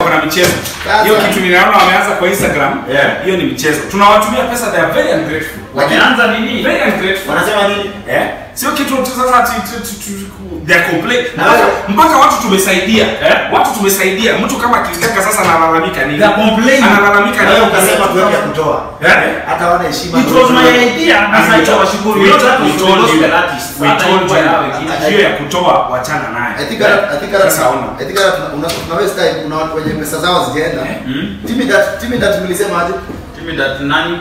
kuna michezo Sasa. hiyo kitu ninaona wameanza kwa Instagram Yeah. hiyo ni michezo tunawatumia pesa they are very ungrateful Wameanza nini? very ungrateful Wanasema nini? eh sio kitu tu sasa ati tu- tu- tu- they are complain Na mpaka, wewe- mpaka watu tumesaidia Eh? watu tumesaidia mtu kama kitaka sasa analalamika nini They are complaining. analalamika Na wewe nini ukasema tuende kutoa. Eh? Hata wana heshima. It was my idea. Na sasa hicho washukuru. We Yote told- hapo we ni told you. gospel artist. We Hata told hivyo you. yawe kitu. hiyo ya kutoa wachana naye I think hata I think hata Sasa ona. I think hata tuna- una- tuna waste time kuna watu wenye pesa zao hazijaenda. Mm. Timi that timi that mlisema aje? Timi that nani?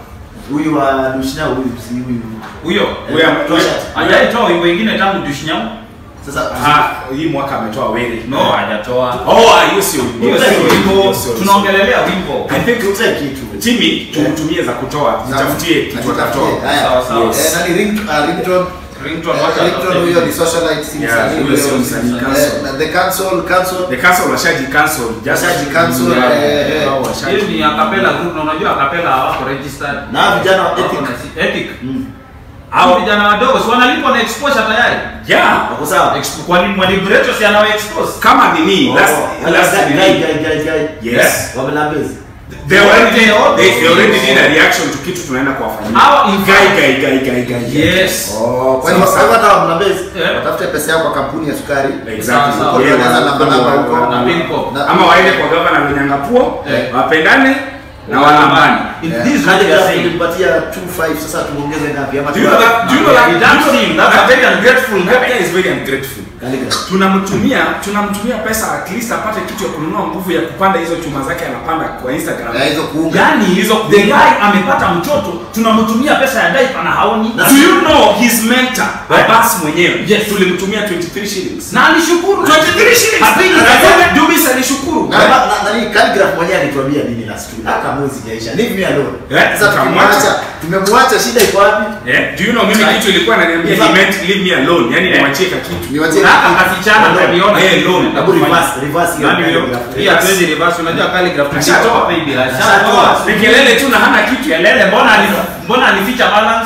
Huyu wa Dushna huyu si huyu. Huyo. Huyo Eh, ametoa- T-shirt. Hajaitoa wimbo ingine tangu Dushinyau? Sasa Ah, hii mwaka ametoa wele No, hajatoa. oh ah, hiyo sio Hiyo sio sio wimbo. hiyo sio- Tunaongelelea wimbo. I think tutre kitu. timi tumtumie za kutoa zitafutie kitu Atatafutie. atatoa Haya. Sawa, sawa. Eh, nani ring uh, ringtone Ringtone Eh, wacha ringtone atafute. huyo ni socialite si Yeah, msanii huyo sio huyo. msanii, Eh, cancel. na the cancel cancel the council washaji cancel just Washaji cancel, Yeah, eh, eh. wao washaji- Hiyo ni acapella group na unajua acapella hawako registered. na vijana wa Wako ethic. na si- Ethic. Mm. Hao vijana wadogo si wanalipwa na exposure tayari. yeah Wako sawa? Expo- Kwani mwalimu si anawa expose? kama nini Oh, last hata last guy- nini guy- guy- guy- guy. yes Wamelambezi. they already did All they, those they already things. did a reaction to kitu tunaenda kuwafanyia Hawa in guy fact- guy guy guy guy Yes. Oh, kwa hivyo Sawa, kwa hivyo sawa. hata wamlambezi Yeah. watafute pesa yao kwa kampuni ya sukari. exactly Sawa, sawa. Yeah, Wanaweza wana- namba namba huko. wana- Na pin pop. Na- ama waende kwa gavana Lunyangapuo Eh. wapendane na walambani In Yeah. this Kadi way they are graph saying. tulimpatia 25 sasa tuongeze ngapi ama Do you know that- do you know that- That's him. That's a very ungrateful that guy. guy is very ungrateful Kadi graph. tunamtumia tunamtumia pesa at least apate kitu ya kununua nguvu ya kupanda hizo chuma zake anapanda kwa Instagram Ya hizo kuunga. Yaani Hizo the kuunga. guy amepata mtoto tunamtumia pesa ya diaper na haoni. Na Do you know his mentor Yeah. Abbas mwenyewe Yes. tulimtumia 23 shillings Na alishukuru. 23 shillings Happy- Akasema, Dubis alishukuru Na na- na- nani Calligraph mwenyewe alituambia nini last week. Hata mwezi jaisha. Leave me alone. Eh, Sasa tukamwacha. tumemwacha. Tumemwacha shida iko wapi? Yeah. Do you know mimi kitu ilikuwa ananiambia he meant leave me alone yani Yeah. niwachie ka kitu Niwachie Na hata kasichana Alone. tuliona. Eh, loan. Hebu reverse reverse hiyo Nani huyo? Calligraph. Hii hatuwezi reverse. Unajua calligraph Ashatoa. baby. Ashatoa. Ashatoa. ni kelele tu na hana kitu Kelele mbona ali- mbona alificha balance?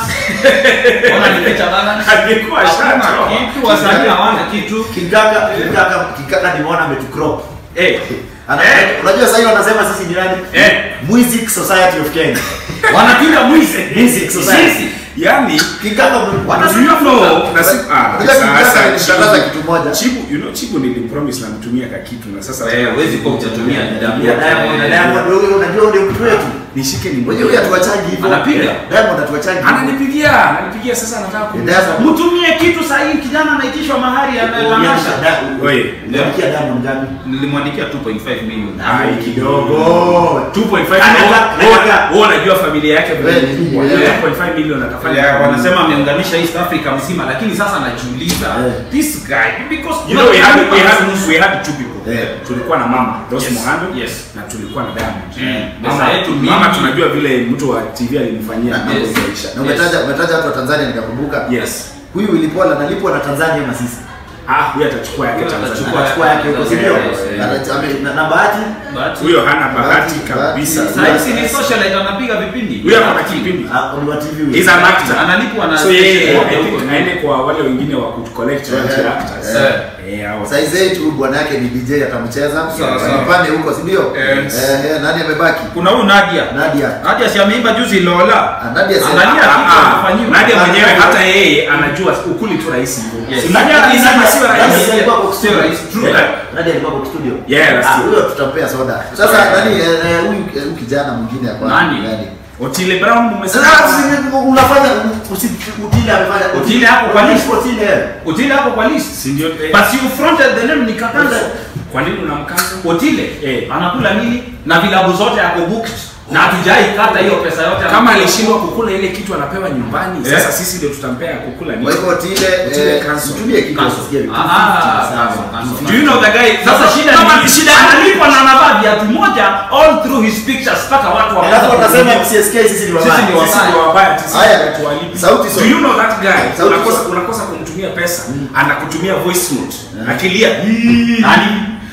Mbona alificha balance? alikuwa Hakuna ashatoa kitu wasanii hawana kitu. Kikaka, kikaka, kikaka nimeona ametucrop. eh Ana- Eh. Unajua sasa hivi wanasema sisi ni nani? Eh. Music Society of Kenya. Wanapiga mwizi. Music Society. Sisi. yani Kikaka do wanasema you know na si ah Unajua kikaka sasa nilishangaza kitu moja. Chibu you know Chibu nilimpromise na mtumia ka kitu na sasa Eh, huwezi kuwa utatumia Ya damu. Diamond, na Diamond wewe unajua ndio mtu wetu. nishike ni Wewe huyu atuwachangi hivyo. Anapiga? Diamond atuwachangi. hivyo. ananipigia ananipigia sasa anataka ku Diamond. Mtumie kitu sahihi kijana anaitishwa mahari Ulianzisha anayetanasha. Da- Oye. uliandikia Diamond ngapi? Nilimwandikia 2.5 million. ai kidogo Oh. 2.5 Anataka- million anataka- wewe unajua familia yake vile Wewe, kubwa yeah. 2.5 million atafanya Yeah, wanasema ameunganisha East Africa mzima lakini sasa najiuliza Yeah. this guy because You know, we had, we had, we had two people. Yeah. Tulikuwa na mama Rose Yes. Muhando Yes. na tulikuwa na Diamond. Mm. Mama, Pesa yetu mingi. mama tunajua vile mtu wa TV alimfanyia Na- mambo Yes. ikaisha. Na umetaja umetaja watu wa Tanzania nikakumbuka. Yes. Huyu ilikuwa analipwa na Tanzania ama sisi? Ah, huyu atachukua yake Huyu Tanzania. atachukua. Anachukua yake huko si ndio? Yes, yes. Ana- ame- na- Na bahati But- Huyo hana bahati Bahati, kabisa. bahati. Sasa hivi ni socialite anapiga vipindi. Huyo ako na kipindi. ah, ni wa TV huyu. He's an actor. Analipwa na So yeye station I yote think huko. aende kwa wale wengine wa kucollect Yeah, royalty yeah. actors. Yeah. Eh, hao. Saizi yetu huyu bwana yake ni DJ atamcheza. Sawa, sawa. Mpande huko si ndio? Yes. Eh, eh, nani amebaki? Kuna huyu Nadia. Nadia. Nadia si ameimba juzi Lola. Ah, Nadia si- Angalia Ah, kitu ah, anafanyiwa. Nadia mwenyewe hata yeye anajua ukuli tu rahisi hivyo. Yes. Si Nadia alisema sio Nadia rahisi. alikuwa kwa Sio rahisi. True. Yeah. Nadia alikuwa kwa studio. Yeah, last Ah, year. huyo tutampea soda. Sasa nani eh, eh, huyu eh, huyu kijana mwingine hapa. Nani? Otile Brown mmesema. Sasa usi- unafanya usi- utile amefanya Utile hapo kwa list. Utile. Otile hapo kwa list. Si ndio? eh, But you fronted the name nikakanza. Kwa nini unamkanza? Otile Eh. anakula nini? Na vilabu zote yako booked. Na hatujai kata hiyo pesa yote. kama anakula. alishindwa kukula ile kitu anapewa nyumbani Yeah. sasa sisi ndio tutampea kukula Kwa nini hivyo Utile Utile eh, cancel. mtumie kitu Cancel. asikie. Ah, ah, cancel, cancel. do you know the guy Sasa shida kama ni shida analipwa na anavaa viatu moja all through his pictures mpaka watu Alafu watasema kuvideo. CSK sisi ni Sisi wabaya. ni sisi ndio wabaya sisi Haya. ndio tuwalipi Sauti do Sol. you know that guy Sauti unakosa Sol. unakosa kumtumia pesa anakutumia voice note Yeah. akilia Nani?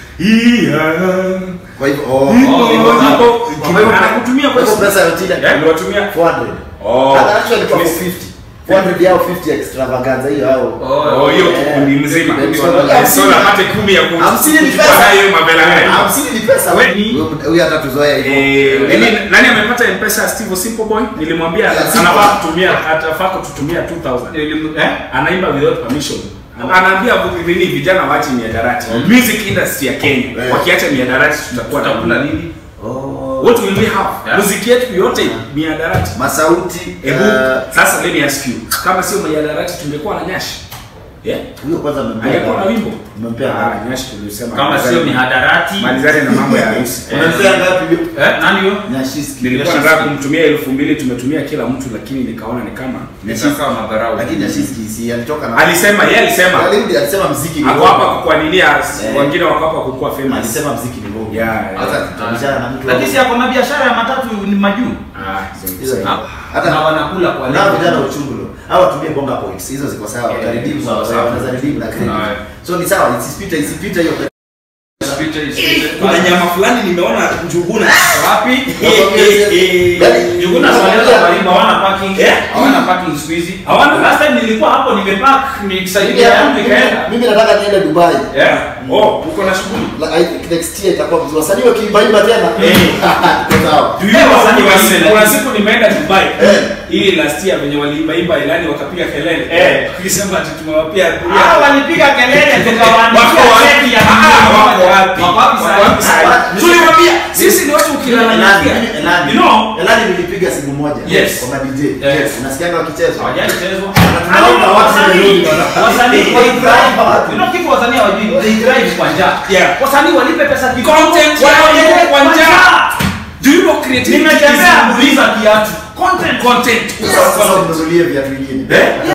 Kwa hivyo oh. Oh, hivyo hapo. Kwa hivyo anakutumia kwa hivyo voice pesa ya Utile note aliwatumia 400. oh Hata actually kwa Please. 450. 400 yao 50 extravaganza hiyo hao Oh, hiyo Eh, kikundi mzima. eh, So napate kumi ya ku- Hamsini ni kuchukua pesa. nayo mavela haya. hamsini ni pesa We- Huyo- huyo hata tuzoea hivyo Eh, nini- nani amepata mpesa ya Steve Simple Boy? Nilimwambia Ya, Simple. anafaa kutumia atafaa kututumia 2000. Elimu- eh? Anaimba without permission. Anaambia nini vijana waache miadarati. Music industry ya Kenya. Eh. Wakiacha miadarati tutakuwa na Tutakula nini? Oh. What will we have? Yeah. Muziki yetu yote miadarati. masauti Hebu eh, sasa let me ask you. Kama sio miadarati tungekuwa na nyashi. Yeah? huyo kwanza mmempea Angekuwa na wimbo. mmempea ngapi? Ah, nyashi tulisema. Kama sio mihadarati. malizane na mambo ya harusi. mmempea ngapi huyo Eh, nani huyo? Nyashiski. Nilikuwa nataka kumtumia elfu mbili tumetumia kila mtu, lakini nikaona ni kama Nitakaa madharau. lakini Nyashiski si alitoka na alisema yeye alisema Alirudi alisema mziki ni ako hapa ngoma. kukuanilia, Eh. wengine wako hapa kukuwa famous. alisema mziki ni ngoma Yeah, yeah. hata tutabishana na mtu Lakini si ako na biashara ya matatu ni majuu. Ah, Hizo ni- Ah, hata na wanakula kwa na lengo. vijana uchungu lo hao watumie bonga points hizo ziko sawa Yeah, wataridimu sawa, sawa. wanaweza redeem na credit Sawa. so ni sawa isipite isipite hiyo Isipite, isipite. kuna nyama fulani nimeona njuguna Wapi? Yaani, Juguna wanaweza karibu hawana parking. Eh? Hawana parking siku hizi. Hawana? Last time nilikuwa hapo nimepark nikisaidia Mimi- yangu ikaenda. mimi nataka niende Dubai Yeah. oh uko na shughuli Like, I think next year itakuwa mzuri wasanii wakiimbaimba tena Eh. Tuko sawa Do you Eh, know wasanii kuna wa siku- Israel. kuna siku nimeenda Dubai Eh. hii last year venye waliimbaimba ilani wakapiga kelele Eh. wakisema ati tumewapia Ah, kulia walipiga kelele Wako tukawaandikia wapi? cheki ya Ah, milioni wako moja. wapi? Wako wapi Wako sasa? wapi sasa? Ah, Tuliwaambia sisi ni watu Elani, ukilalamikia. mimi Elani. You know? Elani nilipiga simu moja Yes. kwa ma DJ. Yes. Unasikianga wakicheza? Hawajachezwa. Tunaomba watu Wasanii- milioni. wasanii wa drive. Watu. You know kitu wasanii hawajui, they drive kwa njaa. Yeah. Wasanii walipe pesa kidogo, Content waendelee yao kwa kwa njaa. njaa. Do you know creativity Nimetembea is- muuliza kiatu. Content. content Sasa ununulie viatu vingine. Eh?